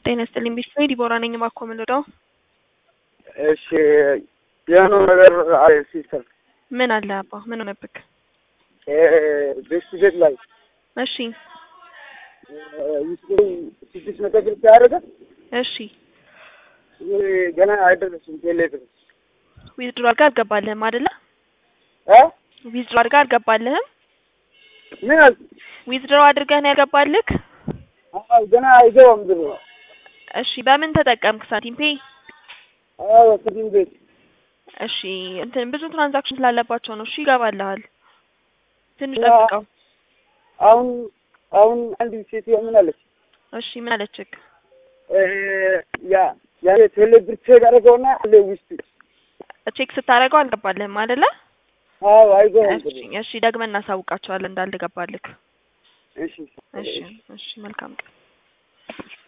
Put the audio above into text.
ጤና ይስጥልኝ ቤተሰብ ዲቦራ ነኝ። እባክዎ ምን ልርዳው? እሺ የሆነ ነገር አለ ሲስተር ምን አለ አባ? ምን ሆነብክ? ቤት ቤት ላይ እሺ ውስጥ ስድስት መቶ ብር ሲያደርገ እሺ ገና አይደረስም ቴሌ ብር ዊዝድሮ አድርጋ አልገባልህም አይደለ? እ ዊዝድሮ አድርጋ አልገባልህም? ምን አልክ? ዊዝድሮ አድርገህ ነው ያልገባልክ? አዎ ገና አይገባም ብር እሺ በምን ተጠቀምክ? ሳንቲም ፔይ? አዎ ስድስት ቤት እሺ እንትን ብዙ ትራንዛክሽን ስላለባቸው ነው። እሺ ይገባልሃል። ትንሽ ያ- ጠብቀው። አሁን አሁን አንድ ሴትዮ ምን አለች? እሺ ምን አለችክ? ያ ያ ቴሌ ብር ቼክ አደረገውና አለ ውስጥ ቼክ ስታደርገው አልገባልህም አይደለ? አዎ አይገባም ብር እሺ እሺ ደግመን እናሳውቃቸዋለን እንዳልገባልክ። እሺ እሺ እሺ መልካም ቀን